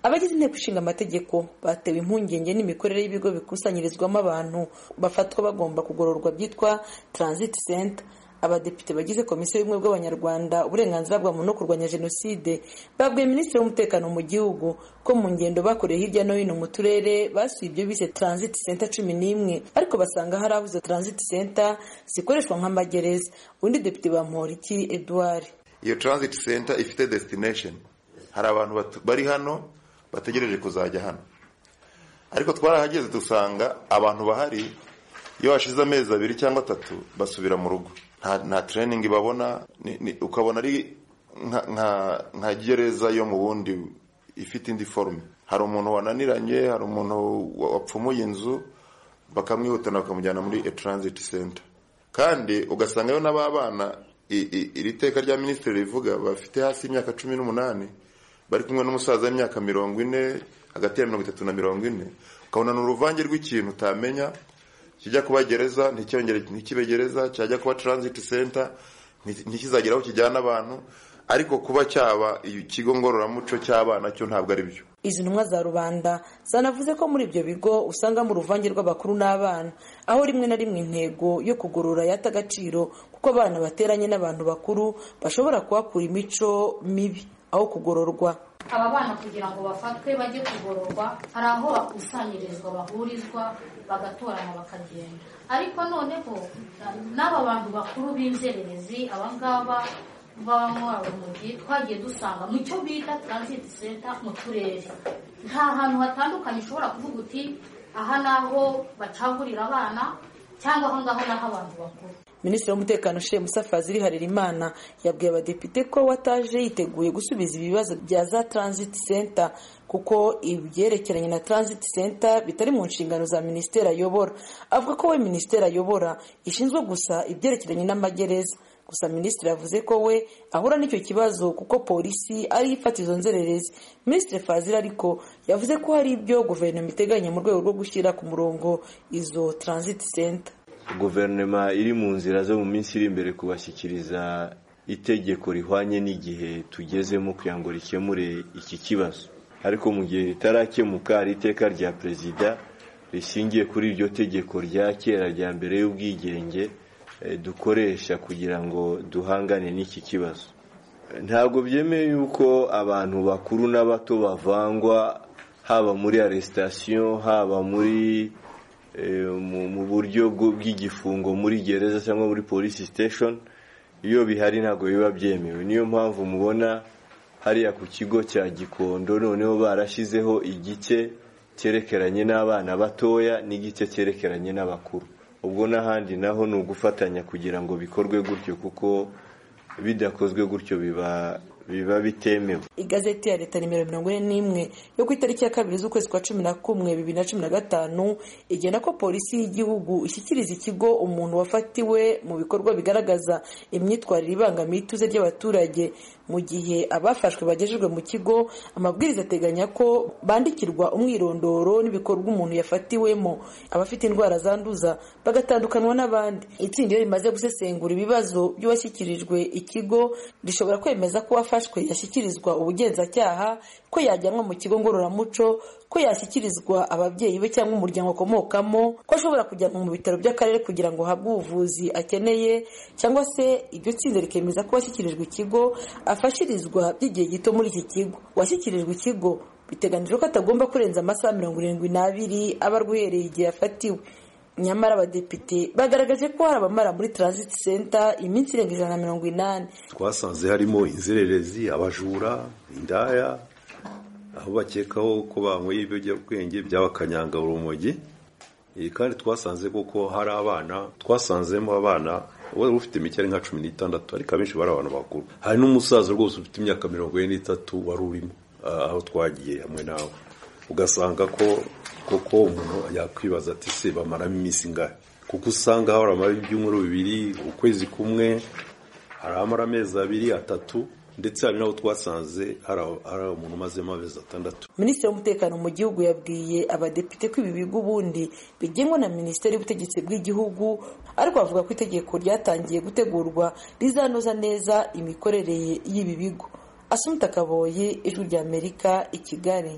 abagize inteko ishinga amategeko batewe impungenge n'imikorere y'ibigo bikusanyirizwamo abantu bafatwa bagomba kugororwa byitwa transit center abadepite bagize komisiyo y'ubumwe bw'abanyarwanda uburenganzira bwa muntu no kurwanya jenoside babwiye minisitiri w'umutekano mu gihugu ko mu ngendo bakoreye hirya no hino mu turere basuye ibyo bise transit center cumi n'imwe ariko basanga hari aho izo transit center zikoreshwa nk'amagereza undi depite bamporiki edouard iyo transit center ifite destination hari abantu bari hano bategereje kuzajya hano ariko twarahageze dusanga abantu bahari iyo hashize amezi abiri cyangwa atatu basubira mu rugo nta training babona ukabona ari nka gereza yo mu bundi ifite indi forume hari umuntu wananiranye hari umuntu wapfumuye inzu bakamwihutana bakamujyana muri e transit center kandi ugasangayo n'ababana iri teka rya minisitiri rivuga bafite hasi y'imyaka cumi n'umunani bari kumwe n'umusaza w'imyaka mirongo ine hagati ya mirongo itatu na mirongo ine ukabona ni uruvange rw'ikintu utamenya kijya kuba gereza ntikibe gereza cyajya kuba transit center ntikizagera aho kijyana abantu ariko kuba cyaba ikigo ngororamuco cy'abana cyo ntabwo ari byo izi ntumwa za rubanda zanavuze ko muri ibyo bigo usangamo uruvange rw'abakuru n'abana aho rimwe na rimwe intego yo kugorora yata agaciro kuko abana bateranye n'abantu bakuru bashobora kuhakura imico mibi aho kugororwa aba bana kugira ngo bafatwe bajye kugororwa hari aho bakusanyirizwa bahurizwa bagatorana bakagenda ariko noneho n'aba bantu bakuru b'inzererezi aba ngaba babamo urumogi twagiye dusanga mu cyo bita transit center mu turere nta hantu hatandukanye ushobora kuvuga uti aha ni aho bacagurira abana cyangwa aho ngaho ni aho abantu bakuru minisitiri w'umutekano she musafaziri harerimana yabwiye abadepite ko wataje yiteguye gusubiza ibibazo bya za transit center kuko ibyerekeranye na transit center bitari mu nshingano za minisiteri ayobora avuga ko we minisiteri ayobora ishinzwe gusa ibyerekeranye n'amagereza gusa minisitiri yavuze ko we ahura n'icyo kibazo kuko polisi ariyo ifata izo nzererezi minisitiri fazira ariko yavuze ko hari ibyo guverinoma iteganya mu rwego rwo gushyira ku murongo izo transit center guverinoma iri mu nzira zo mu minsi iri imbere kubashyikiriza itegeko rihwanye n'igihe tugezemo kugira ngo rikemure iki kibazo ariko mu gihe ritarakemuka hari iteka rya perezida rishingiye kuri iryo tegeko rya kera rya mbere y'ubwigenge dukoresha kugira ngo duhangane n'iki kibazo ntabwo byemeye yuko abantu bakuru n'abato bavangwa haba muri aresitasiyo haba muri mu buryo bw'igifungo muri gereza cyangwa muri polisi station iyo bihari ntabwo biba byemewe niyo mpamvu mubona hariya ku kigo cya gikondo noneho barashyizeho igice cyerekeranye n'abana batoya n'igice cyerekeranye n'abakuru ubwo n'ahandi naho ni ugufatanya kugira ngo bikorwe gutyo kuko bidakozwe gutyo biba biba bitemewe igazeti ya leta nimero mirongo ine n'imwe yo ku itariki ya kabiri z'ukwezi kwa cumi na kumwe bibiri na cumi na gatanu igena ko polisi y'igihugu ishyikiriza ikigo umuntu wafatiwe mu bikorwa bigaragaza imyitwarire ibangamiye ituze ry'abaturage mu gihe abafashwe bagejejwe mu kigo amabwiriza ateganya ko bandikirwa umwirondoro n'ibikorwa umuntu yafatiwemo abafite indwara zanduza bagatandukanywa n'abandi itsinda iyo rimaze gusesengura ibibazo by'uwashyikirijwe ikigo rishobora kwemeza ko uwafashwe yashyikirizwa ubugenzacyaha ko yajyanwa mu kigo ngororamuco ko yashyikirizwa ababyeyi be cyangwa umuryango akomokamo ko ashobora kujyanwa mu bitaro by'akarere kugira ngo ahabwe ubuvuzi akeneye cyangwa se iryo tsinda rikemeza ko washyikirijwe ikigo afashirizwa by'igihe gito muri iki kigo uwashyikirijwe ikigo biteganijwe ko atagomba kurenza amasaha mirongo irindwi n'abiri aba arwuhereye igihe afatiwe nyamara abadepite bagaragaje ko hari abamara muri transit center iminsi irenga ijana na mirongo inani twasanze harimo inzererezi abajura indaya aho bakekaho ko banyweye ibiyobyabwenge by'abakanyanga urumogi kandi twasanze kuko hari abana twasanzemo abana wari ufite imikeri nka cumi n'itandatu ariko abenshi bari abantu bakuru hari n'umusaza rwose ufite imyaka mirongo ine n'itatu wari urimo aho twagiye hamwe nawe ugasanga ko koko umuntu yakwibaza ati se bamaramo iminsi ingahe kuko usanga hahora ibyumweru bibiri ukwezi kumwe hari amara amezi abiri atatu ndetse hari n'abo twasanze hari umuntu umazemo amezi atandatu minisitiri w'umutekano mu gihugu yabwiye abadepite ko ibi bigo ubundi bigenwa na minisiteri y'ubutegetsi bw'igihugu ariko bavuga ko itegeko ryatangiye gutegurwa rizanoza neza imikorere y'ibi bigo asumta kaboye ijwi ry'amerika i kigali